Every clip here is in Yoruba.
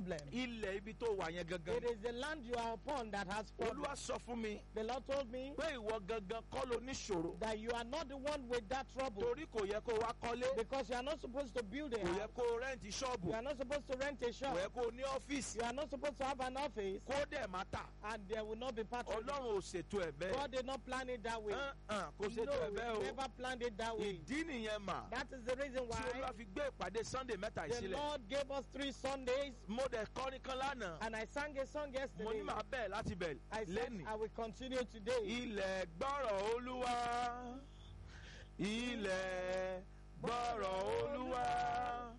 problem. ilẹ̀ ibi tó wà yẹn gangan. It is the land you are upon that has problem. olúwa sọ fún mi The Lord told me pé ìwọ gangan kọ́ ló níṣòro. that you are not the one with that trouble torí kò yẹ kó wá kọ́lé. because you are not supposed to build a kò yẹ house. kó rẹ́ǹtì ṣọ́ọ̀bù. You are not supposed to rent a kò shop. yẹ kó ní ọ́fíìsì. You are not supposed to have an office kó dẹ̀ má tà. and there will not be patronage. ọlọ́run ò ṣètò ẹ̀ bẹ́ẹ̀. God did not plan it that way. Hàn, hàn, kò ṣètò No, ẹ̀ he bẹ́ẹ̀ o. never planned it that way. ìdí nìyẹn mà. That is the reason tí olúwa why fi gbé ìpàdé sunday mẹ́ta the ìsílẹ̀. Lord gave us three Sundays mo dẹ̀ kọrin kan lánàá. and I sang a song mo yesterday. ní màá bẹ̀rẹ̀ láti bẹ̀rẹ̀ I said lẹ́nìí. I will continue today. ilẹ̀ gbọ́rọ̀ olúwa ilẹ̀ gbọ́rọ̀ olúwa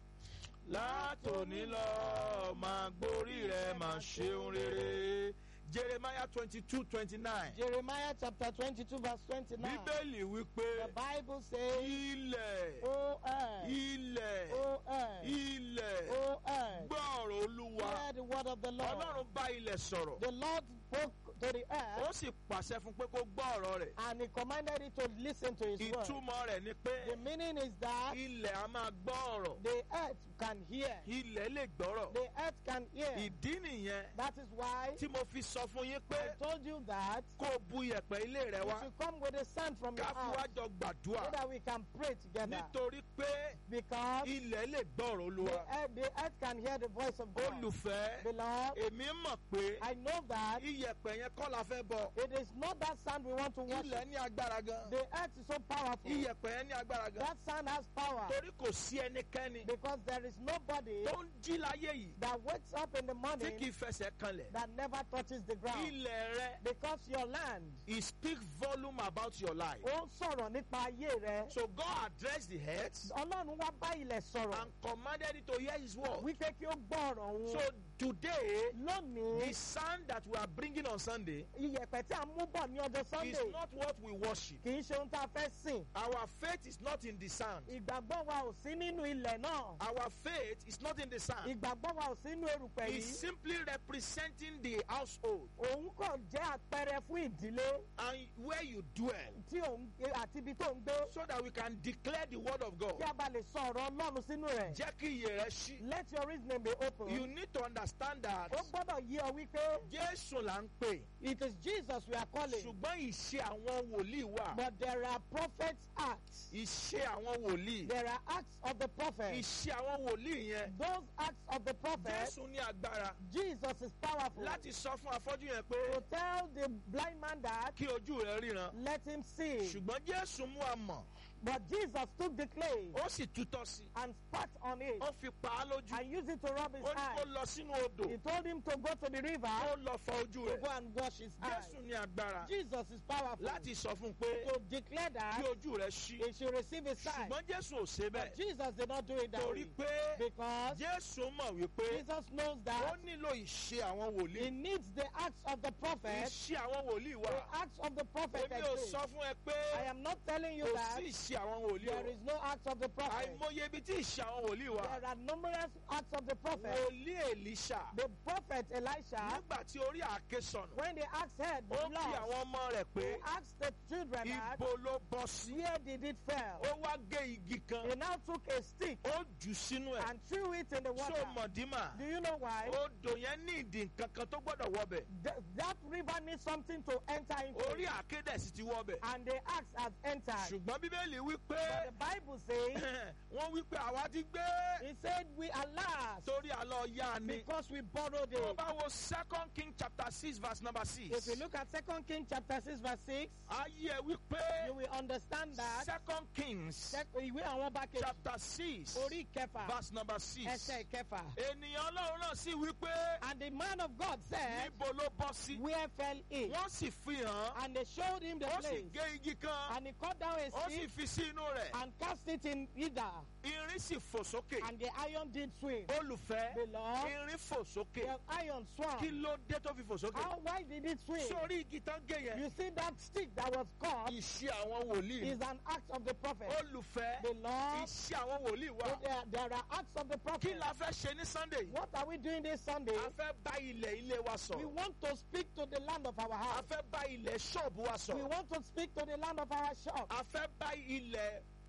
látòní lọ máa gborí rẹ̀ máa ṣeun rere jeremiah twenty two twenty nine Jeremiah chapter 22 verse 29. bíbélì wípé The Bible says, ilẹ̀ O earth, ilẹ̀ O earth, ilẹ̀ O earth, gbọ́rọ̀ olúwa hear the word of the Lord. ọlọ́run bá ilẹ̀ sọ̀rọ̀ The Lord spoke to the ó earth sì pàṣẹ fún pé kó gbọ́ ọ̀rọ̀ rẹ̀ and he commanded it to listen to his word. ìtumọ̀ rẹ̀ ni pé The meaning is that ilẹ̀ a máa gbọ́ ọ̀rọ̀ the earth can hear. ilẹ̀ lè gbọ́rọ̀ The earth can hear. ìdí nìyẹn That is why tí mo fi sọ fún yín pé I told you that kó o bu iyẹ̀pẹ̀ ilé rẹ you wá should come with a sand from your ká fi house wá jọ gbàdúrà so that we can pray together. nítorí pé Because ilẹ̀ lè gbọ́rọ̀ the olúwa earth, the earth can hear the voice of God. olùfẹ́ Beloved, èmi mọ̀ pé I know that iyẹ̀pẹ̀ yẹn kọ́ la fẹ́ bọ̀ it is not that sand we want to worship. ilẹ̀ ní agbára gan The earth is so powerful. iyẹ̀pẹ̀ yẹn ní agbára gan That sand has power torí kò sí ẹnikẹ́ni because there is nobody tó ń jí láyé yìí that wakes up in the tí morning kì í fẹsẹ̀ kanlẹ̀ that never touches the ground. ilẹ̀ rẹ Because your land, it speak volume about your life ó ń sọ̀rọ̀ nípa ayé rẹ. so God address the heads Ọlọ́run wá bá ilẹ̀ sọ̀rọ̀ and commanded it to hear his word wípé kí ó gbọ́ ọ̀rọ̀ so òun. today Lónìí, the sand that we are bringing on Sunday iyẹ̀pẹ̀ tí a mú bọ̀ ní ọjọ́ is Sunday not what we worship kì í ṣe ohun tá a fẹ́ sìn. our faith is not in the sand Ìgbàgbọ́ wa ò sí nínú ilẹ̀ náà. our faith is not in the sand Ìgbàgbọ́ wa ò sí nínú erùpẹ̀ it's yìí. simply representing the household Òun kàn jẹ́ àpẹẹrẹ fún ìdílé and where you dwell tí òun àti ibi tó ń gbé. so that we can declare the word of God Kí a bá lè sọ ọ̀rọ̀ Ọlọ́run sínú rẹ̀. jẹ́ kí iye rẹ ṣí Let your reasoning be open. you need to understand that Ó gbọ́dọ̀ yí ọ wípé Jésù là ń pè it is Jesus we are calling. ṣùgbọ́n ìṣe àwọn wòlíì wà But there are prophets' acts. ìṣe àwọn wòlíì There are acts of the prophet. ìṣe àwọn wòlíì yẹn Those acts of the prophet, Jésù ní agbára Jesus is powerful. láti sọ fún afọ́jú yẹn pé To tell the blind man that, kí ojú rẹ ríran let him see. ṣùgbọ́n Jésù mú àmọ̀ But Jesus took the clay ó sì tutọ́ sí i and spat on it ó fi pa á lójú and used it to rub his ó ní kó eyes. lọ sínú odò He told him to go to the river ó lọ fọ ojú to rẹ̀ go and wash his eyes. Jésù ní agbára Jesus is powerful. láti sọ fún un pé To declare kí that ojú rẹ ṣí he should receive his sight. ṣùgbọ́n Jésù ò ṣe But bẹ́ẹ̀ Jesus did not do it that torí way. pé Because Jésù mọ̀ wípé Jesus knows ó that nílò ìṣe àwọn he wòlíì needs the acts of the prophet. ìṣe àwọn wòlíì wà The acts of the prophet èmi ò exist. sọ fún ẹ I pé am not telling you kò that sí ìṣe àwọn wòlíì there o is no acts of the prophet. àìmọye ibi tí ìṣe àwọn wòlíì wà There are numerous acts of the prophet. wòlíì Èlíṣà The prophet Elisha, nígbà tí orí àáké sọnù when the axe head ó was kí lost, àwọn ọmọ rẹ̀ pé he asked the children that, ibo ló bọ́ sí where did it fall? ó wá gé igi kan He now took a stick ó jù sínú ẹ̀ and threw it in the so water. mọ̀dímà Do you know why? odò yẹn ní ìdì nǹkan kan tó gbọ́dọ̀ wọbẹ̀ Th- that river needs something to enter into. orí it. àáké dẹ̀ sì ti wọbẹ̀ And the axe has entered. ṣùgbọ́n bíbélì wí pé But the Bible says, wọ́n wí pé àwa ti gbé He said, We are last torí àlọ́ yá ni. because we borrowed tó it. bá wo second king chapter six verse number If six you look at Second King chapter 6, verse 6, ayé ẹ wí pé you will understand that second kings Sec- ìwé àwọn bá kejì chapter six orí kẹfà verse number six ẹsẹ̀ kẹfà. ènìyàn ọlọ́run náà sì wí pé And the man of God said, níbo ló bọ́ sí Where fell it? wọ́n sì fi hàn And they showed him the ó sì place. gé igi kan And he cut down a ó sì stick fi sí inú rẹ̀ and cast it in either. irin sì fò sókè And the iron did swim. olùfẹ́ Beloved, irin fò sókè the iron swam. kí ló dé tó fi fò sókè How why did it swim? sórí igi tán gé yẹn You see that stick that was caught iṣẹ́ àwọn wòlíì is an act of the prophet. olùfẹ́ Beloved, iṣẹ́ àwọn wòlíì wà there, there are acts of the kí prophet. la fẹ́ ṣe ní sunday What are we doing this Sunday? a fẹ́ bá ilẹ̀ ilé wa We sọ̀rọ̀ want to speak to the land of our a house. fẹ́ bá ilẹ̀ ṣọ́ọ̀bù wa We sọ̀rọ̀ want to speak to the land of our shop. a fẹ́ bá ilẹ̀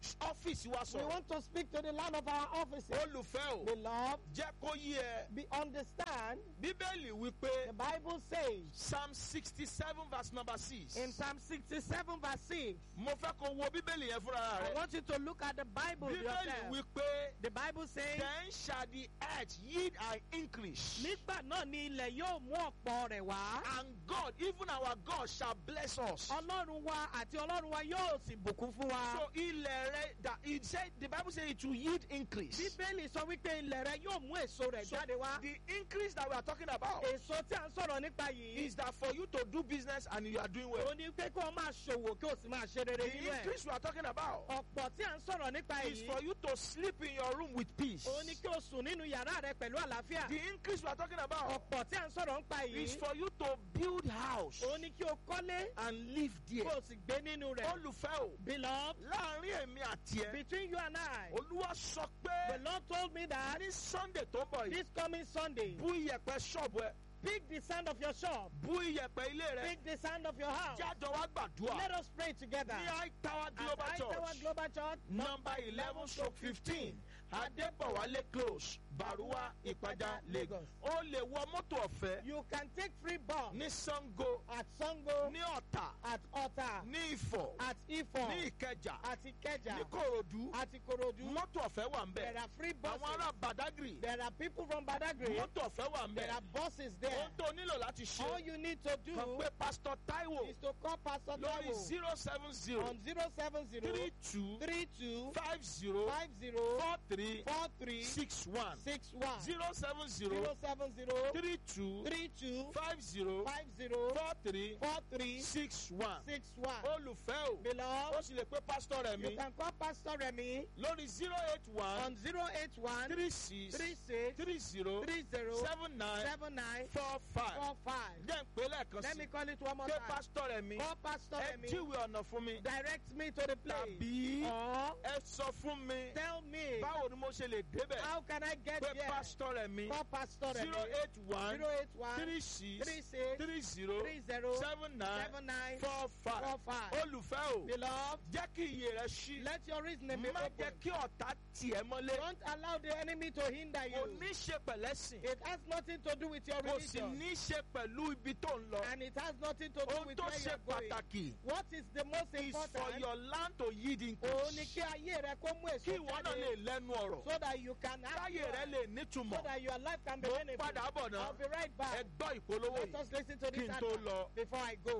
ọ́fíìsì wa We sọ̀rọ̀ want to speak to the land of our offices. olùfẹ́ o Beloved, jẹ́ kó yí ẹ be understand. bíbélì wípé The Bible says psalm sixty seven verse number six in Psalm 67 verse 6. mo fẹ́ kó wo bíbélì yẹn fúnra I rẹ want you to look at the Bible bíbélì yourself. wípé The Bible says, then shall the earth yield an increase nígbà náà ni ilẹ̀ yóò mú ọ̀pọ̀ rẹ̀ wá. and God even our God shall bless us. Ọlọ́run wa àti Ọlọ́run wa yóò sì bùkún fún wa. So ilẹ̀ rẹ that it said the bible say it will yield increase. Bíbélì sọ wípé ilẹ̀ rẹ yóò mú èso rẹ̀ So jáde wá. the increase that we are talking about Èso tí a ń sọ̀rọ̀ nípa yìí. is that for you to do business and you are doing well. Ó ní pé kó o máa ṣòwò kí o sì máa ṣe rere The nínú ẹ̀. increase we are talking about Ọ̀pọ̀ tí a ń sọ̀rọ̀ nípa is yìí. for you to sleep in your room with peace. Ó ní kí o sùn nínú yàrá rẹ pẹ̀lú àlàáfíà. The increase we are talking about Ọ̀pọ̀ tí a ń sọ̀rọ̀ nípa is yìí. for you to build house Ó ní kí o kọ́lé and live kí there. o sì gbé nínú rẹ̀. Olùfẹ́ o, Beloved, láàrin èmi àti ẹ, between you and I, Olúwa sọ the pé Lord told me that ní Sunday tó ń bọ̀ yìí, this coming Sunday, bú iyẹ̀pẹ̀ ṣọ́ọ̀bù ẹ, pick the sound of your shop, bú iyẹ̀pẹ̀ ilé rẹ, pick the sound of your house. jájọ wá gbàdúrà. Let us pray together. ní high tower At global High Tower church Global Church, number eleven stroke fifteen adébọ̀wálé close baruwa ìpàjà lagos o lè wọ mọ́tò ọ̀fẹ́ you can take free bus ní sango at Sango, ní ọ̀tà at Ota, ní ifọ̀ at Ifo, ní ìkẹjà at Ikeja, ní korodu at Ikorodu. mọ́tò ọ̀fẹ́ wà ń There bẹ̀ are free àwọn buses. ará badagry There are people from Badagry. mọ́tò ọ̀fẹ́ wà ń There bẹ̀ are buses there. ohun tó nílò láti All ṣe you need to do kàn pé pastor taiwo is to call Pastor lórí Taiwo zero seven zero on 070 three two 32 five zero 50 four three 43 six one 61 zero seven zero 070 three two 32 five zero 50 four three 43 six one. 61. olùfẹ́ o ó Beloved, sì lè pé pásítọ̀ rẹ̀ you mi can call Pastor Remy lórí zero eight one on 081 three six 36 three zero 30 seven nine 79 four five 45. jẹ́ ń pè lẹ́ẹ̀kan Let sí me call it one more pé time. pásítọ̀ rẹ̀ mi Call Pastor ẹ Remy. jíwèé ọ̀nà fún mi Direct me to the place. tàbí Or ẹ sọ fún mi tell me báwo ni mo ṣe lè débẹ̀ how can I get pé there. pásítọ̀ rẹ̀ mi Call Pastor Remy. zero eight one 081 three six 36 three zero 30 seven nine 79 four five 45. olùfẹ́ o Beloved, jẹ́ kí iye rẹ ṣí let your reasoning be má open. jẹ́ kí ọ̀tá tiẹ̀ mọ́lé Don't allow the enemy to hinder kò you. ní ṣe pẹ̀lẹ́sìn It has nothing to do with your kò sì religion. ní ṣe pẹ̀lú ibi tó ń lọ And it has nothing to do ohun with tó where ṣe you're going. pàtàkì What is the most is for important? your land to yield Òun ni increase kí ayé rẹ kó mú kí èso ìwọ náà lè jáde lẹ́nu ọ̀rọ̀ so that you can act káyé rẹ well, lè so nítumọ̀ that your life can be mo ń meaningful. padà bọ̀ náà I'll be right ẹ back. gbọ́ ìpolówó Let yìí us listen to kí this n tó advert lọ. before I go.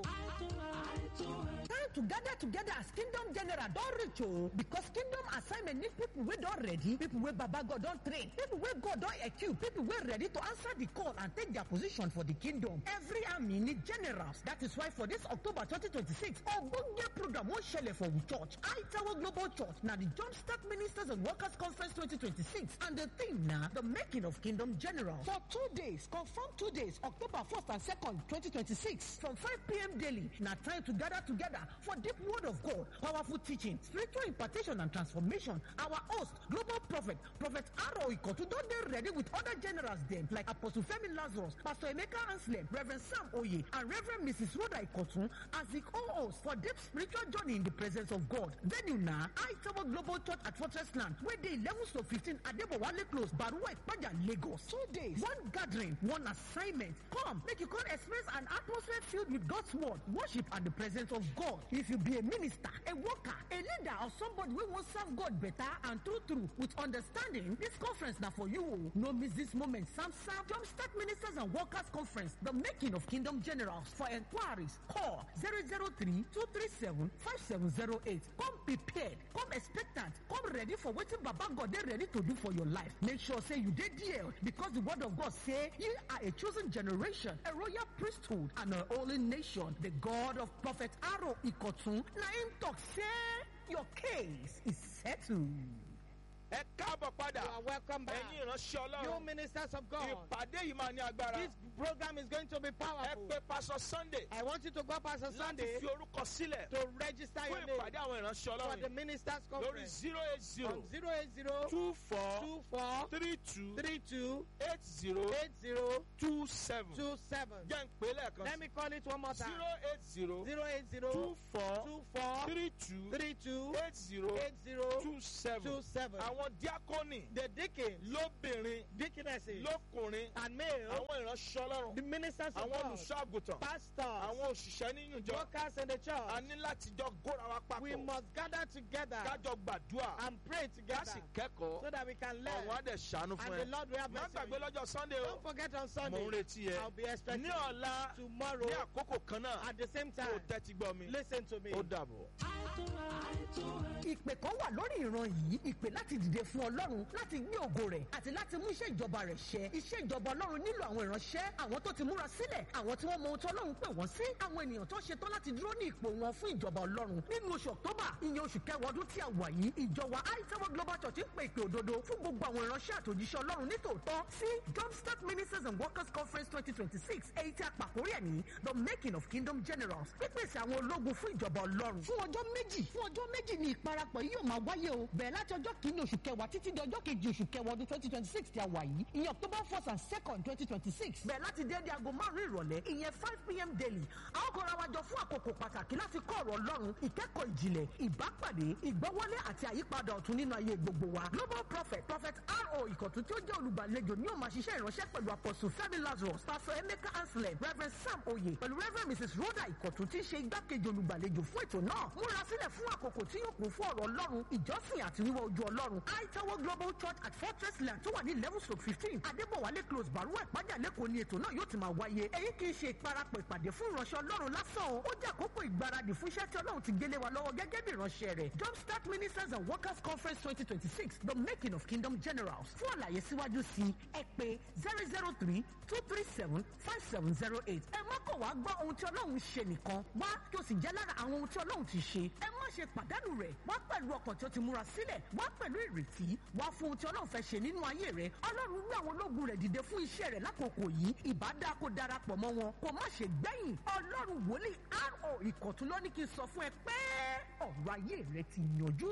Time to gather together as Kingdom General don reach o because Kingdom assignment need people wey don ready, people wey Baba God don train, people wey God don equip, people wey ready to answer the call and take their position for the kingdom. Every army need generals. That is why for this October 2026, ogbonge program wan shele for we church. I Tower Global Church na the Jumpstart Ministers and Workers Conference 2026 and the theme na the making of Kingdom Generals. For two days, confirm two days, October 1st and 2nd, 2026 from 5 p.m. daily. Na time to gather together for deep word of God, powerful teaching, spiritual impartation and transformation. Our host, global prophet, Prophet Aro Ikotu, don dey ready with other generals dem like Apostle Femi Lazarus, Pastor Emeka Anslem, Reverend Sam Oye, and Reverend Mrs. Rhoda Ikotu as the co-host for deep spiritual journey in the presence of God. Venue na I Tower Global Church at Fortress Land, wey dey 11 to 15 Adebowale Close, Baruwa Ipaja, Lagos. Two days, one gathering, one assignment. Come, make you come experience an atmosphere filled with God's word, worship, and the presence of God. If you be a minister, a worker, a leader, or somebody wey wan serve God better and true true with understanding, this conference na for you. o. No miss this moment. Samsam Jumpstart Ministers and Workers Conference, the making of Kingdom Generals. For inquiries, call 003 237 5708. Come prepared, come expectant, come ready for wetin Baba God dey ready to do for your life. Make sure say you dey there because the word of God say ye are a chosen generation, a royal priesthood, and a holy nation. The God of Prophet Aro Ikotun, na him talk say your case is settled. ẹ káàbọ̀ padà You are welcome back. ẹ̀yin ìránṣẹ́ You ọlọ́run ministers of God. ìpàdé yìí máa ní agbára This program is going to be ẹ powerful. pé pásọ sunday I want you to go Pastor láti Sunday fi orúkọ sílẹ̀ to register fún your name ìpàdé àwọn ìránṣẹ́ for the ọlọ́run ministers lórí conference zero eight zero on 080 two four 24 three two 32 eight zero 80 two seven 27. jẹ́ ń pè é lẹ́ẹ̀kan Let me call it one more time. zero eight zero 080 two four 24 three two 32 eight zero 80 two seven 27. àwọn díákọ́nì The deacons, lóbìnrin deaconesses, lókùnrin and male, àwọn ìránṣẹ́ ọlọ́run the ministers of àwọn God, olùṣọ́ àgùntàn pastors, àwọn òṣìṣẹ́ nínú ìjọ workers in the a church, ní láti jọ góra wa we papọ̀ must gather together kájọ gbàdúrà and pray ká together sì kẹ́kọ̀ọ́ so that we can learn. àwọn á dẹ̀ ṣàánú fún And the ẹ Lord will have má mercy on gbàgbé you. lọ́jọ́ sunday o Don't forget on mò Sunday, ń retí ẹ I'll be expecting ní ọ̀la tomorrow ní àkókò kan náà at the same kó o time. tẹ́tí gbọ́ mi Listen to me. ó dàbọ̀. ìpè kan wà lórí ìran yìí ìpè láti dìde fún ọlọ́run láti gbé ògo rẹ̀ àti láti mú iṣẹ́ ìjọba rẹ̀ ṣẹ iṣẹ́ ìjọba ọlọ́run nílò àwọn ìránṣẹ́ àwọn tó ti múra sílẹ̀ àwọn tí wọ́n mọ ohun tí ọlọ́run pè wọ́n sí àwọn ènìyàn tó ṣetán láti dúró ní ipò wọn fún ìjọba ọlọ́run nínú oṣù october ìyẹn oṣù kẹwàá ọdún tí a wà yìí ìjọba aitawo global church ń pè ìpè òdodo fún gbogbo àwọn ìránṣẹ́ àtòjíṣẹ́ ọlọ́run nítòótọ́ sí jumpstart ministers and workers conference twenty twenty six èyí tí a pàkórí ẹ̀ ní the making of kingdom generals pípèsè àwọn ológun fún ìjọba ọlọ́run fún ọjọ́ méjì fún ọjọ́ méjì ni ìparapọ̀ yìí yóò máa wáyé o bẹ̀rẹ̀ láti ọjọ́ kìíní oṣù kẹwàá títí di ọjọ́ kejì oṣù kẹwàá ọdún twenty twenty six tí a wà yìí ìyẹn october first and second twenty twenty six bẹ̀rẹ̀ láti déédéé aago márùn-ún ìrọ̀lẹ́ ìyẹn five pm daily a ó kọ́ra wa jọ fún àkókò pàtàkì láti kọ́ ọ̀rọ̀ ọlọ́run ìkẹ́kọ̀ọ́ ìjìnlẹ̀ ìbápàdé ìgbọ́wọ́lé àti àyípadà ọ̀tun nínú ayé gbogbo wa global prophet prophet ro ìkọ̀tún tí ó jẹ́ olùgbàlejò ní òun máa ṣiṣẹ́ ìránṣẹ́ pẹ̀lú apostle fẹ́mi lazarus pastor emeka anselm reverend sam oye pẹ̀lú reverend mrs rhoda ìkọ̀tún tí ń ṣe igbákejì olùgbàlejò fún ètò náà múra sílẹ̀ fún àkókò tí yóò kún fún ọ̀rọ̀ ọlọ́run ìjọsìn àti wíwọ ojú ọlọ́run aitawo global church at fortress land tó wà ní eleven stroke fifteen adébọ̀wálé close baruwa ìpájà lẹ́kọ̀ọ́ ni ètò náà yóò ti máa wáyé èyí kì í ṣe ìparapọ̀ ìpàdé fún ìránṣẹ́ ọlọ́run lásán o ó jẹ́ àkókò ìgbáradì fún iṣẹ́ tí ọlọ́run ti gbélé wa lọ́wọ́ gẹ́gẹ́ bí ìránṣẹ́ rẹ̀ jumpstart ministers and workers conference twenty twenty six the making of kingdom generals fún àlàyé síwájú sí i ẹ pé zero zero three two three seven five seven zero eight ẹ má kọ̀ wá gbọ́ ohun tí ọlọ́run ṣe nìkan wá kí o sì jẹ́ lára àwọn ohun tí ọlọ́run ti ṣe ẹ má ṣe pàdánù rẹ̀ wá pẹ̀lú ọkàn tí ó ti múra sílẹ̀ wá pẹ̀lú ìrètí wá fún ohun tí ọlọ́run fẹ́ ṣe nínú ayé rẹ̀ ọlọ́run gbé àwọn ológun rẹ̀ dìde fún iṣẹ́ rẹ̀ lákòókò yìí ìbádá kó darapọ̀ mọ́ wọn kó má ṣe gbẹ̀yìn ọlọ́run wòlíì ro ìkọ̀tún ló ní kí n sọ fún ẹ pé ọ̀rọ̀ ayé rẹ ti yanjú.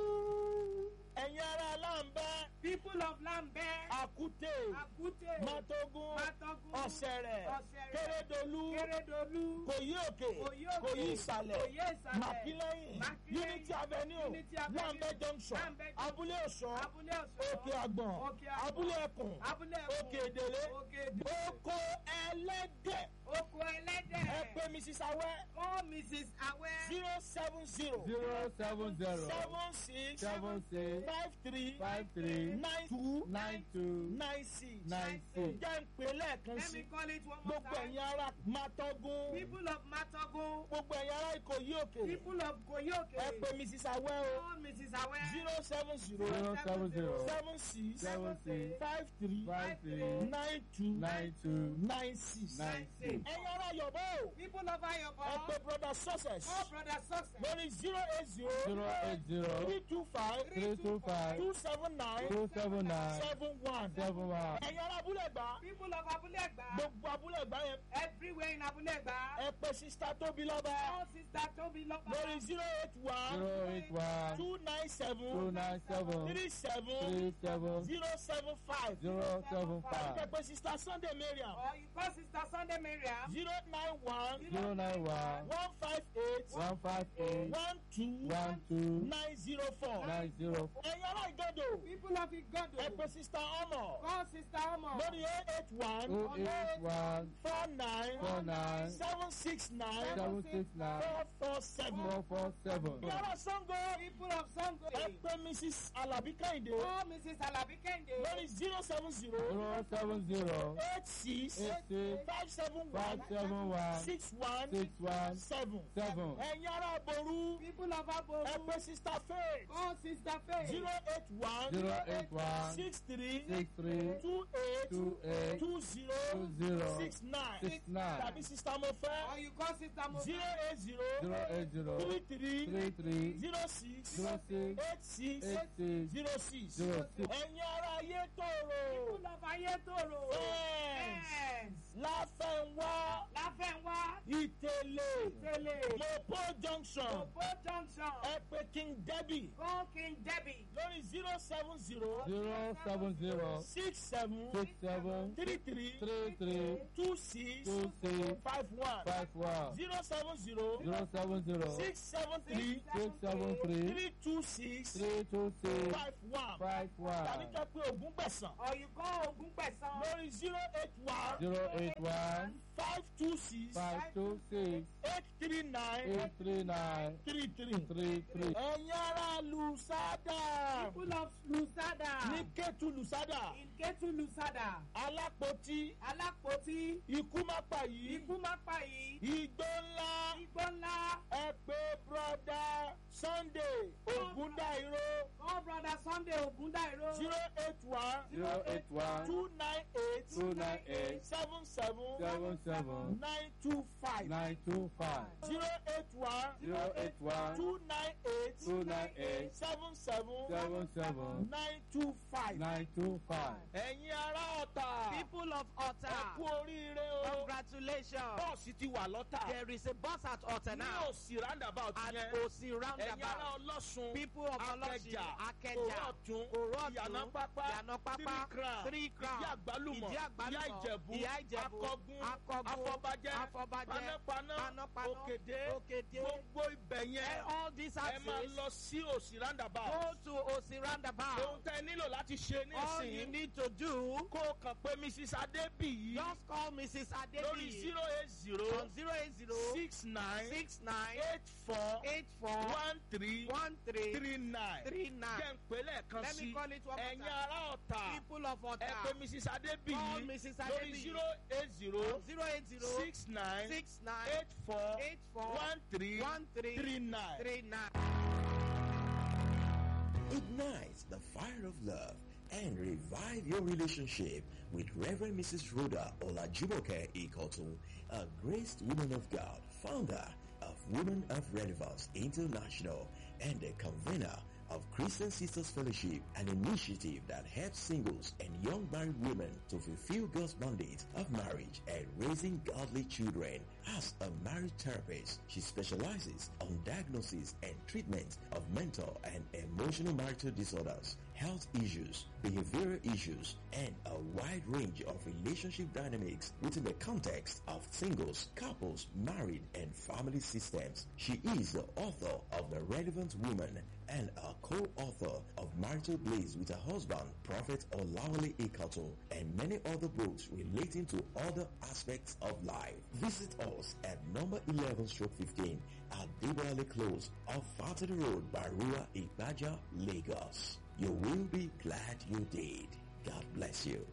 ẹ̀yin ará aláǹbẹ́ People of Lambe, àkútè Akute, mátógún Matogun, ọ̀sẹ̀rẹ̀ Ọ̀sẹ̀rẹ̀, kérédolú Keredolu, kòyí òkè Kòyí òkè, kòyí ìsàlẹ̀ Kòyí ìsàlẹ̀, màkílẹ́yìn Màkílẹ́yìn, unity avenue Unity Avenue, lambẹ junction Lambeth Junction, abúlé ọ̀sán Abúlé Ọ̀sán, òkè àgbọ̀n Òkè Àgbọ̀n, abúlé ẹkùn Abúlé Ẹ̀kún, òkè èdèlé Òkè Èdèlé, oko ẹlẹ́dẹ̀ Oko Ẹlẹ́dẹ̀, ẹ pé mrs awẹ́ Oh Mrs. Awe, zero seven zero zero seven zero seven six seven six five three five three nine two nine two nine six nine six. jẹ́ ń pè lẹ́ẹ̀kan let sí me call it one more gbogbo time. ẹ̀yin ará mátógún People of Matogun, gbogbo ẹ̀yin ará ìkòyí òkè people of Koyoke, ẹ pé mrs awẹ́ o Oh Mrs. Awe, zero seven zero zero seven zero seven six seven six five three five three nine two nine two nine six. nine six. ẹ̀yin ará yọ̀bọ̀ o people of ẹ Ayobo, pé brother success Oh Brother Success, lórí zero eight zero zero eight zero three two five three two five two seven nine two seven nine seven one. seven one. ẹ̀yin ará abúlé gbà people of Abulegba, gbogbo abúlé gbà yẹn everywhere in Abulegba, ẹ pé sista tóbi lọ́ba Oh Sister Tobi Loba, lórí zero eight one zero eight one two nine two seven nine seven three seven three seven zero seven five. zero seven ẹ five pé sista sunday mariam or you call Sister Sunday Miriam, zero nine one zero nine one one five eight one five eight one two one two nine zero four. nine zero ẹ̀yin ará ìgọ́dọ̀ people of ẹ Igodo, pé sista ọmọ call Sister Omo, lórí eight eight one two eight one four nine four nine seven six nine seven six nine four four seven. four four seven ẹ̀yin ará sango people of Sango, ẹ pé mrs alabi kẹ́hìndé Oh Mrs. Alabi Kende, lórí zero seven zero zero seven zero eight six eight six five seven five one seven one six one six one seven. seven ẹ̀yin ará aboru People of ẹ Aboru. pé sista faith Call Sister Faith. zero eight one zero eight one six three six three two eight two eight two zero two zero six nine six nine tàbí sista mo Or fẹ́ you call Sister Mo. zero eight zero zero eight zero three three three three zero six zero six eight six eight six zero six zero six. ẹ̀yin ara ayé tòrò People of Ayétòrò. Yes. Yes. láfẹ̀wá Láfẹ̀wá. ìtẹ̀lẹ̀ Tẹ̀lé. mopo junction Òpó junction. ẹ pé king debbie Call King Debbie. lórí zero seven zero zero seven zero six seven six seven three three three three two six two six five one five one zero seven zero zero seven zero six seven three six seven three three two six three two six five one five tàbí one ká pé ogún gbẹ̀sán Or you call Ogun Pesan. lórí zero eight one zero eight one five two six five two six eight three nine eight three nine three three. three three. ẹ̀yin ará lùsádà People of Lusada. ní kẹ́tù lùsádà In Ketu Lusada. alápótí Alápótí. ikú má pa yìí Ikú má pa yìí. igbó ńlá Igbó ńlá. ẹ pé broda sunday ogundairo Call brother Sunday Ogundairo. zero eight one zero eight one two nine eight two nine eight seven seven seven seven nine two five nine two five zero eight one zero eight one two nine eight two nine eight seven seven seven seven nine two five. nine two five. ẹ̀yin ará ọ̀tà People of ẹ Otta. kú oríire o Congratulations. bọ́ọ̀sì ti wà lọ́tà There is a bus at Otta ní now. òsì roundabout At yẹn Osi ẹ̀yin ará roundabout. ọlọ́sùn People of Olosi, akẹjà Akeja, òrọ̀tún Òrọ̀tún, ìyànà pápá Ìyànà Pápá, three crown Three Crown, ìdí àgbálùmọ̀ Ìdí Àgbálùmọ̀, ìyá ìjẹ̀bú Ìyá Ìjẹ̀bú, akọgun Akọgun, afọbajẹ Afọbajẹ, panápaná Panápaná, òkèdè Òkèdè. gbogbo ibẹ̀ And yẹn all these ẹ máa axes lọ sí òsì roundabout go to Osi ohun roundabout. tẹ nílò láti ṣe All you nísìnyí need to do, kó o kàn pé mrs adébíyí just call Mrs. lórí Adebi zero eight zero on 080 six nine 69 eight four 84 one three 13 three nine 39. jẹ́ ń pè lẹ́ẹ̀kan Let me sí call it one more ẹ̀yin time. ará ọ̀tà People of ẹ Otta. pé mrs Call adébíyí Mrs. lórí Adebi zero eight zero 080 six nine 69 eight four 84 one three 13 three nine. 39. Ignite the fire of love and revive your relationship with Reverend Mrs. Rhoda Olajumoke Ikotun, a graced woman of God, founder of Women of Relevance International and a convener of Christian Sisters Fellowship, an initiative that helps singles and young married women to fulfill God's mandate of marriage and raising godly children. As a marriage therapist, she specializes on diagnosis and treatment of mental and emotional marital disorders, health issues, behavioral issues, and a wide range of relationship dynamics within the context of singles, couples, married, and family systems. She is the author of The Relevant Woman and a co-author of Marital Blaze with her husband, Prophet Olawale Ikato, and many other books relating to other aspects of life. Visit us at number 11 stroke 15 at Dewale Close off Fatty Road, Barua, Ibaja, Lagos. You will be glad you did. God bless you.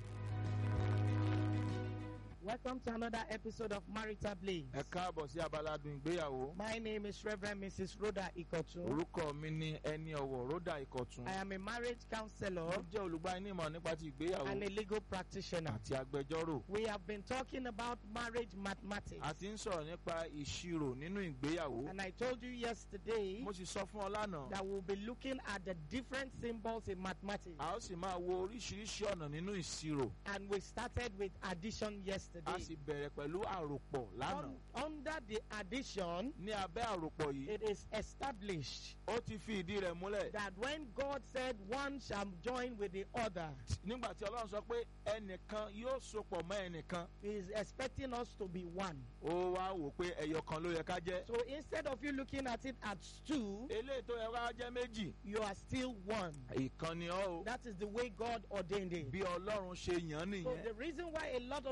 Welcome to another episode of Marital Blaze. ẹ káàbọ̀ sí abaládùn ìgbéyàwó My name is Reverend Mrs. Rhoda Ikotu. orúkọ mi ní ẹni ọ̀wọ̀ rhoda ìkọ̀tún I am a marriage counselor ó jẹ́ olùgbaninímọ̀ nípa ti ìgbéyàwó and a legal practitioner. àti agbẹjọ́rò We have been talking about marriage mathematics. a ti ń sọ̀rọ̀ nípa ìṣirò nínú ìgbéyàwó And I told you yesterday mo sì sọ fún ọ lánàá that we'll be looking at the different symbols in mathematics. a ó sì máa wo oríṣiríṣi ọ̀nà nínú ìṣirò And we started with addition a yesterday. sì bẹ̀rẹ̀ pẹ̀lú àròpọ̀ lánàá Un- under the addition, ní abẹ́ àròpọ̀ yìí it is established ó ti fi ìdí rẹ̀ múlẹ̀ that when God said one shall join with the other, nígbà tí ọlọ́run sọ pé ẹnìkan yóò sopọ̀ mọ́ ẹnìkan He is expecting us to be one. ó wá wò pé ẹyọ kan ló yẹ ká jẹ́ So instead of you looking at it as two, eléyìí tó yẹ ká jẹ́ méjì you are still one. ìkan ni ọ́ o That is the way God ordained it. bí ọlọ́run ṣe yàn án So nìyẹn the reason why a lot of people are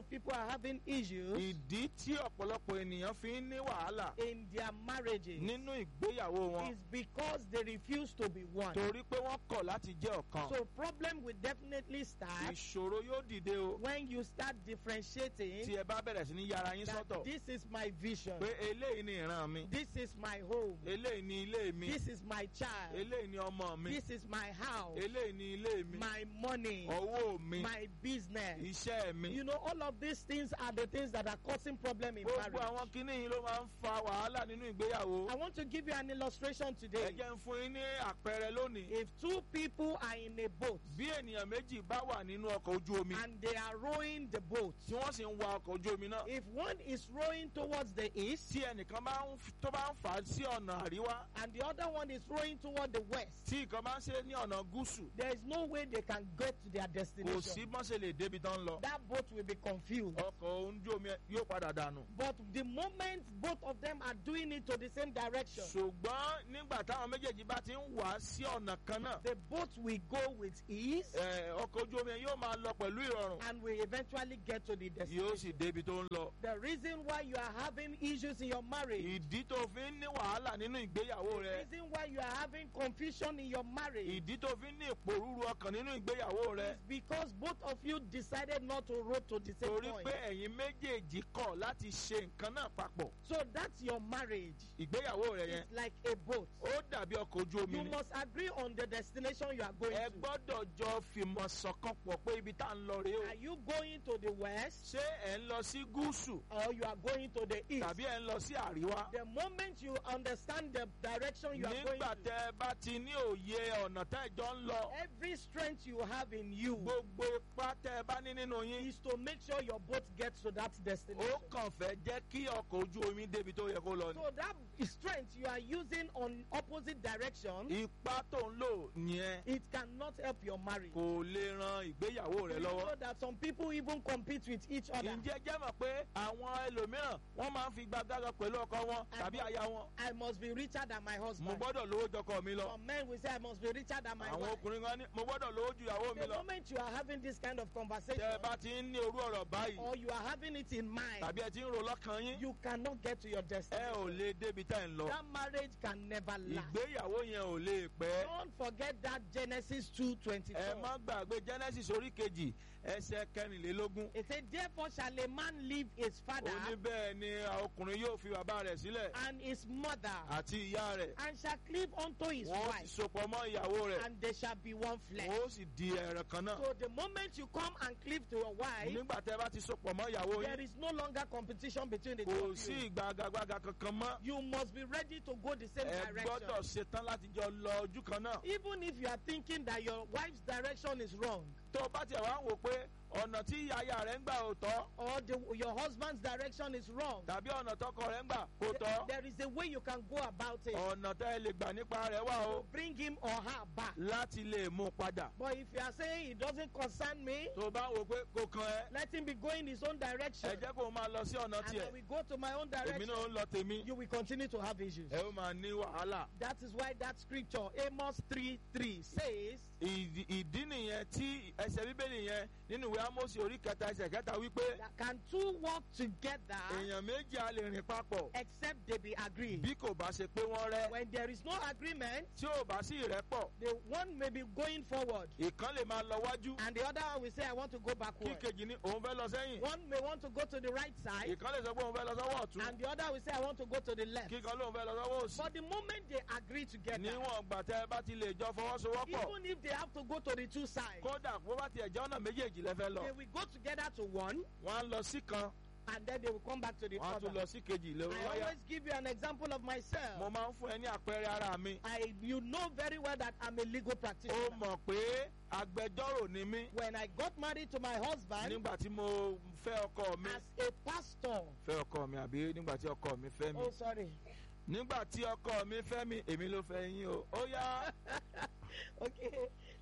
having issues ìdí tí ọ̀pọ̀lọpọ̀ ènìyàn fi ń ní wàhálà in their marriages nínú ìgbéyàwó wọn is because they refuse to be one. torí pé wọ́n kọ̀ láti jẹ́ ọ̀kan So problem will definitely start ìṣòro yóò dìde o when you start differentiating tí ẹ bá bẹ̀rẹ̀ sí ní yára yín that sọ́tọ̀ this is my vision, pé eléyìí ni ìran mi this is my home, eléyìí ni ilé mi this is my child, eléyìí ni ọmọ mi this is my house, eléyìí ni ilé mi my money, owó mi my business. iṣẹ́ mi You know, all of these things are the things that are causing problem in gbogbo àwọn marriage. kinní yìí ló máa ń fa wàhálà nínú ìgbéyàwó I want to give you an illustration ẹ today. jẹ́ ń fún yín ní àpẹẹrẹ lónìí If two people are in a boat bí ènìyàn méjì bá wà nínú ọkọ̀ ojú omi and they are rowing the boat, tí wọ́n sì ń wa ọkọ̀ ojú omi náà if one is rowing towards the east tí ẹnìkan bá ń f- tó bá ń fà á sí ọ̀nà àríwá and the other one is rowing toward the west, tí ìkan bá ń ṣe ní ọ̀nà gúúsù there is no way they can get to their kò sí destination. bọ́n ṣe lè débi tán lọ That boat will be confused. ọkọ̀ ojú omi yóò padà dànù. But the moment both of them are doing it to the same direction, ṣùgbọ́n nígbà táwọn méjèèjì bá ti ń wà á sí ọ̀nà kan náà the boat will go with ease ẹ, ọkọ̀ ojú omi yóò máa lọ pẹ̀lú ìrọ̀rùn and will eventually get to the yóò destination. sì débi tó ń lọ. The reason why you are having issues in your marriage, ìdí tó fi ń ní wàhálà nínú ìgbéyàwó the rẹ reason why you are having confusion in your marriage ìdí tó fi ń ní ìpòrúru ọkàn nínú ìgbéyàwó rẹ is because both of you decided not to row to the same torí point. pé ẹ̀yin méjèèjì kọ̀ láti ṣe nǹkan náà papọ̀ So that's your marriage. ìgbéyàwó rẹ yẹn It's like a boat. ó dàbí ọkọ̀ ojú omi You ni must agree on the destination you are going ẹ to. gbọ́dọ̀ jọ fìmọ̀ ṣọ̀kan pọ̀ pé ibi tá à ń lọ rèé o Are you going to the west ṣé ẹ̀ ń lọ sí gúúsù or you are going to the east? tàbí ẹ̀ ń lọ sí àríwá The moment you understand the direction you are going nígbà to, tẹ ẹ bá ti ní òye ọ̀nà tẹ́ ẹ jọ ń lọ every strength you have in you gbogbo ipá tẹ ẹ bá ní nínú yín is to make sure your boat gets to that ó destination. kàn fẹ́ jẹ́ kí ọkọ̀ ojú omi débi tó yẹ kó lọ ni. So that strength you are using on opposite direction, ipá tó ń lò yẹn it cannot help your marriage. kò lè ran ìgbéyàwó rẹ You lọ́wọ́. know that some people even compete with each other. ǹjẹ́ jẹ́ mọ̀ pé àwọn ẹlòmíràn wọ́n máa ń fi gbàgbága pẹ̀lú ọkọ wọn tàbí aya wọn. I must be richer than my mo husband. gbọ́dọ̀ lówó jọkọ mi lọ. Some men will say I must be richer than my àwọn wife. ọkùnrin kan ní mo gbọ́dọ̀ lówó ju ìyàwó mi The lọ. moment you are having this kind of conversation, tẹ ẹ bá ti ń ní orú ọ̀rọ̀ báyìí or you are having it in mind, tàbí ẹ ti ń ro lọ́kàn yín you cannot get to your ẹ ò destination. lè débi tá ẹ̀ ń lọ. That marriage can never last. ìgbéyàwó yẹn ò lè pẹ́. Don't forget that Genesis 2:24. ẹ má gbàgbé genesis orí kejì ẹsẹ̀ kẹrìnlélógún. It said, Therefore shall a man leave his father ó ní bẹ́ẹ̀ ni ọkùnrin yóò fi bàbá rẹ̀ sílẹ̀ and his mother, àti ìyá rẹ̀. and shall cleave unto his wọ́n wife, sì sopọ̀ mọ́ ìyàwó rẹ̀. and they shall be one flesh. wọ́n ó sì di ẹ̀rẹ̀ kan náà. So the moment you come and cleave to your wife, nígbà tẹ́ bá ti sopọ̀ mọ́ ìyàwó there yín is no longer competition between the two kò of sí you. ìgbàgàgbàgà kankan mọ́. You must be ready to go the same ẹ direction. gbọ́dọ̀ ṣetán láti jọ lọ ojú kan náà. Even if you are thinking that your wife's direction is wrong, tó o bá tiẹ̀ wá ń wò pé ọ̀nà tí aya rẹ̀ ń gbà ò tọ́ or the, your husband's direction is wrong, tàbí ọ̀nà tọkọ rẹ̀ ń gbà kò th- tọ́ there is a way you can go about it ọ̀nà tẹ́ ẹ lè gbà nípa rẹ̀ wà o to bring him or her back. láti lè mú un padà. But if you are saying it doesn't concern me, tó o bá ń wò pé kò kan ẹ let him be going his own direction. ẹ jẹ́ kó o máa lọ sí ọ̀nà And tiẹ̀ I will go to my own èmi direction. náà ń lọ tèmi You will continue to have issues. ẹ ó máa ní wàhálà. That is why that scripture, Amos 3 3, says, ìdí ìdí nìyẹn tí ẹsẹ̀ bíbélì yẹn nínú ìwé Ámósì orí kẹta ẹsẹ̀ kẹta wípé that Can two walk together èèyàn méjì á lè rìn papọ̀ except they be agreed? bí kò bá ṣe pé wọ́n rẹ́ When there is no agreement, tí ò bá sí ìrẹ́pọ̀ the one may be going forward ìkan lè máa lọ wájú and the other one will say, I want to go kí backward. kejì ní òun fẹ́ lọ sẹ́yìn One may want to go to the right side ìkan lè sọ pé òun fẹ́ lọ sọ́wọ́ ọ̀tún and the other will say, I want to go to the left. kíkan lóun fẹ́ lọ sọ́wọ́ òsì But the moment they agree together, níwọ̀n gbà tẹ́ ẹ bá ti lè jọ fọwọ́sowọ́pọ̀ even if they have to go to the two sides, kódà bó bá tiẹ̀ jẹ́ ọ̀nà méjèèjì lẹ́fẹ́ lọ they will go together to one wọ́n á lọ sí kan and then they will come back to the wọ́n á tún other. lọ sí kejì lórí I wáyà always give you an example of mo myself. máa ń fún ẹ ní àpẹẹrẹ ara mi I, you know very well that I'm a legal ó practitioner. mọ̀ pé agbẹjọ́rò ni mí When I got married to my husband nígbà tí mo fẹ́ ọkọ mi as a pastor, fẹ́ ọkọ mi àbí nígbà tí ọkọ mi fẹ́ mi oh sorry, nígbà tí ọkọ mi fẹ́ mi èmi ló fẹ́ yín o ó yá okay.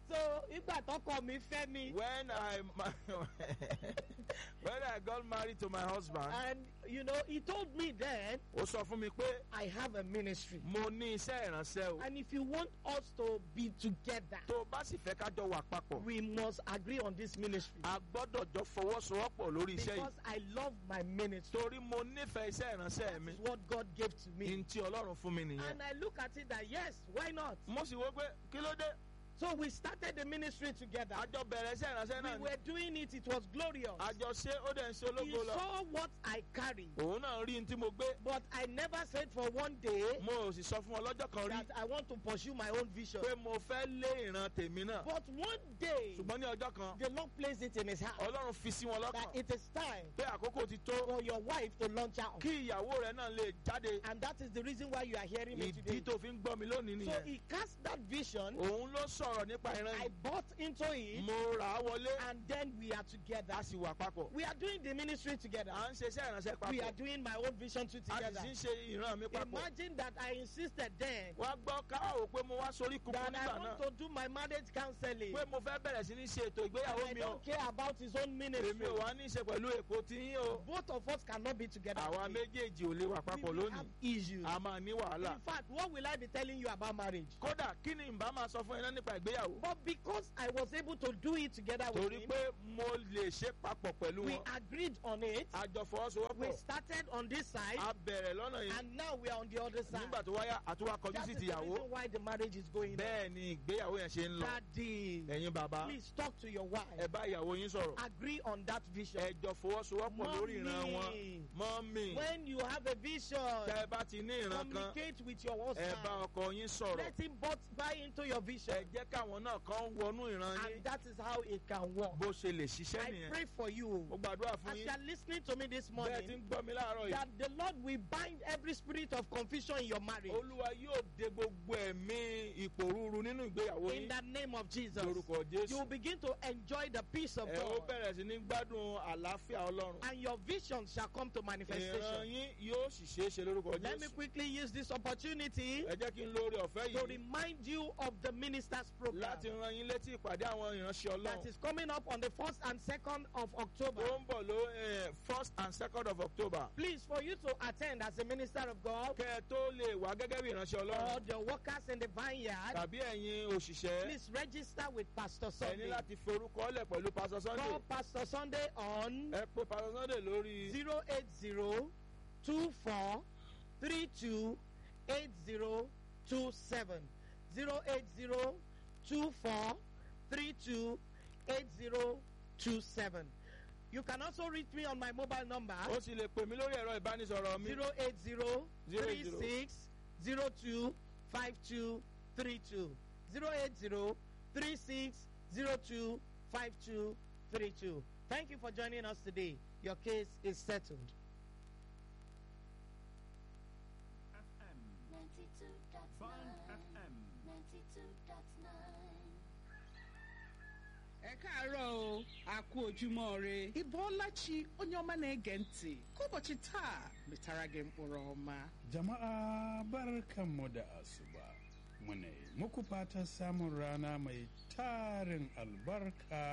so ìgbà tọkọ mi fẹ́ mi. when I ma- when I got married to my husband, and you know he told me then ó sọ fún mi pé I have a ministry. mo ní iṣẹ́ ìránṣẹ́ o. and if you want us to be together. tó o bá sì fẹ́ ká jọ wà papọ̀, we must agree on this ministry. a gbọ́dọ̀ jọ fọwọ́sowọ́pọ̀ lórí iṣẹ́ yìí. because I love my ministry. torí mo nífẹ̀ẹ́ iṣẹ́ ìránṣẹ́ mi. It's what God gave to me. ní ti ọlọ́run fún mi nìyẹn. And I look at it that yes, why not? mo sì wò pé kí ló dé. So we started the ministry together. a jọ bẹ̀rẹ̀ iṣẹ́ ìránṣẹ́ We náà ni. were doing it, it was glorious. a jọ ṣe ó dẹ̀ ń ṣe He ológo lọ. saw what I carry. òun náà rí n tí mo gbé. But I never said for one day mo ò sì sọ fún ọ lọ́jọ́ kan rí that I want to pursue my own vision. pé mo fẹ́ lé ìran tèmi náà. But one day, ṣùgbọ́n ní ọjọ́ kan the Lord placed it in his heart ọlọ́run fi sí wọn that lọ́kàn it is time pé àkókò ti tó for your wife to launch out. kí ìyàwó rẹ náà lè jáde. And that is the reason why you are hearing me today. ìdí tó fi ń gbọ́ mi lónìí So nìyẹn. he cast that vision. òun ló sọ̀rọ̀ nípa ìran I yìí. bought into it. mo rà á wọlé and then we are together. a sì wà papọ̀. We are doing the ministry together. à ń ṣe iṣẹ́ ìránṣẹ́ We are papọ̀. doing my own vision too a together. sì ń ṣe ìran mi papọ̀. Imagine that I insisted then wá gbọ́ káwọ́ pé mo wá sórí kúkú that I nígbà want náà to do my marriage counseling. pé mo fẹ́ bẹ̀rẹ̀ sí ní ṣe ètò And ìgbéyàwó I mi o don't care about his own ministry. èmi ò wá ní í ṣe pẹ̀lú èkó tí yín o Both of us cannot be together. àwa today. méjèèjì ò lè wà We papọ̀ will have lónìí issues. a máa ní wàhálà In fact, what will I be telling you about marriage? kódà kí ni ìbá máa sọ fún ẹ náà nípa ìgbéyàwó But because I was able to do it together with torí him, pé mo lè ṣe papọ̀ pẹ̀lú we wọn agreed on it. a jọ We fọwọ́sowọ́pọ̀ started on this side, a bẹ̀rẹ̀ lọ́nà yìí and now we are on the other side. nígbà tó wáyà àtúwà kọjú That sí is the tìyàwó reason why the marriage is going on. bẹ́ẹ̀ ni ìgbéyàwó yẹn ṣe ń lọ Daddy, ẹ̀yin bàbá please talk to your wife. ẹ bá ìyàwó yín sọ̀rọ̀ Agree on that vision. ẹ jọ fọwọ́sowọ́pọ̀ lórí ìran wọn Mommy, mọ́mì When you have a vision, tẹ́ ẹ bá ti ní ìran kan communicate with your ẹ husband. bá ọkọ yín sọ̀rọ̀ Let him but buy into your vision. ẹ jẹ́ káwọn náà kàn wọnú ìran yín And that is how it can work. bó ṣe lè ṣiṣẹ́ I nìyẹn pray for you. mo gbàdúrà fún As you yín are listening to me this bẹ́ẹ̀ ti morning, ń gbọ́ mi láàárọ̀ yìí that the Lord will bind every spirit of confusion in your marriage. olúwa yóò de gbogbo ẹ̀mí ìpòrúurú nínú ìgbéyàwó In yín the name of Jesus. lórúkọ You will jésù begin to enjoy the peace of ẹ ó God. bẹ̀rẹ̀ sí ní gbádùn àlàáfíà ọlọ́run And your vision shall come to ìran manifestation. yín yóò sì ṣeé ṣe lórúkọ Let me jésù quickly use this opportunity ẹ jẹ́ kí n lórí ọ̀fẹ́ to yìí remind you of the minister's program láti ran yín létí ìpàdé àwọn ìránṣẹ́ that ọlọ́run is coming up on the 1st and 2nd of October. tó ń bọ̀ ló eh, first and second of october Please, for you to attend as a minister of God kẹ́ ẹ tó lè wá gẹ́gẹ́ bí ìránṣẹ́ or ọlọ́run the workers in the vineyard, tàbí ẹ̀yin òṣìṣẹ́ please register with Pastor ẹ ní Sunday. láti forúkọ lẹ̀ pẹ̀lú pastor sunday Call Pastor Sunday on ẹ pé pastor sunday lórí 080 24 32 8027. 080 24 32 8027. You can also reach me on my mobile number ó sì lè pè mí lórí ẹ̀rọ ìbánisọ̀rọ̀ mi 080 36 02 5232. 080 36 02 5232. Thank you for joining us today. Your case is settled. FM, Bond FM. ẹ káàárọ̀ o a kú ojúmọ́ re ịbọọlachi onye ọma na-ege ntị ka ụbọchị taa metara gị mkpụrụ ọma Jama'a barkanmu da asuba. Muna yi muku fatan samun rana mai tarin albarka